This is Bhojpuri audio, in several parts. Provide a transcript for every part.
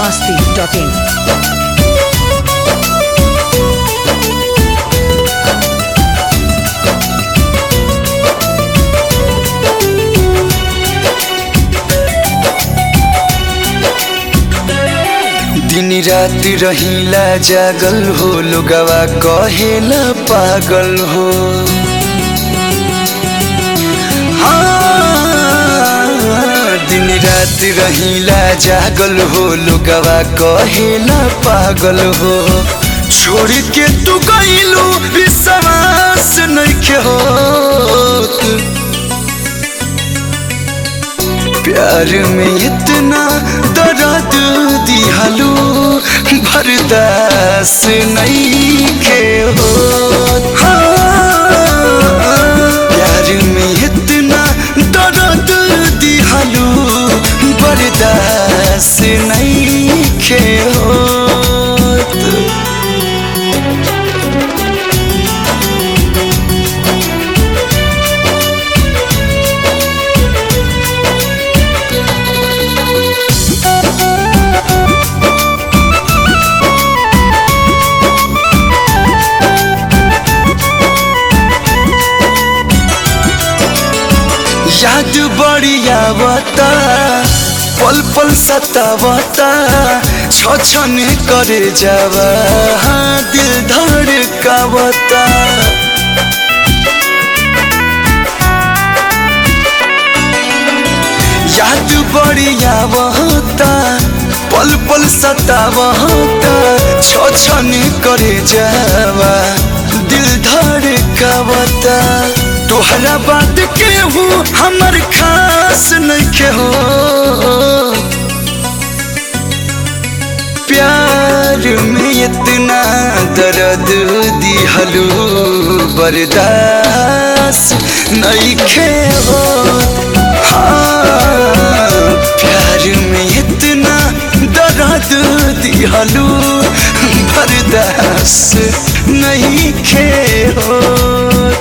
masti.in. दिन रात रहिला जागल हो लोगवा कहेला पागल हो हाँ, दिन रात रहिला जागल हो लोगवा कहेला पागल हो छोड़ के तू गईलू विश्वास नइखे होत प्यार में इतना दर्द दिहलू बर्दाश्त नहीं के हो प्यार में इतना दर्द दिहलू बर्दाश्त नहीं के हो याद बढ़िया बता पल पल सतावता छछन करे जावा हाँ दिल धड़कावता याद बढ़िया बहता पल पल सतावता छछन करे जावा दिल धड़कावता तोहरा बात के हूँ हमर खास नइखे हो प्यार में इतना दर्द दिहलू बर्दाश्त नइखे हो हाँ, प्यार में इतना दर्द दिहलू बर्दाश्त नइखे होत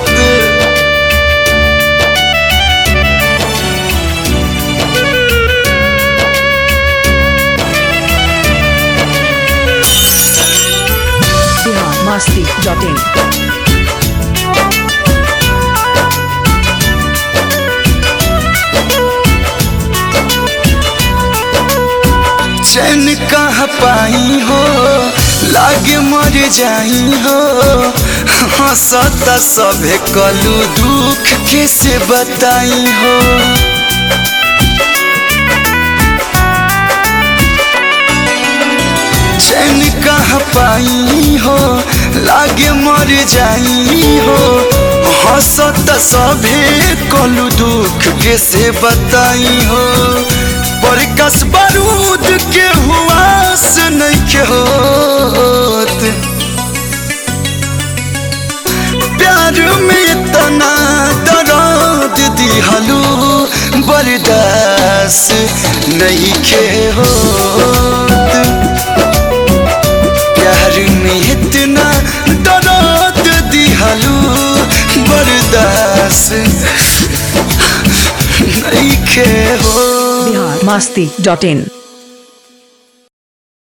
Bihar masti.in. चैन कहाँ पाई हो लागे मर जाई हो हंसता सभे कलू दुख कैसे बताई हो चैन कहाँ पाई हो लागे मर जाई हो हंसता सभे कलू दुख कैसे बताई हो पर कस बारूद के हुआस नहीं होत प्यार में इतना दर्द दिहलू बर्दाश्त नहीं के होत प्यार में इतना दर्द दिहलू बर्दाश्त नहीं के हो Bihar masti.in.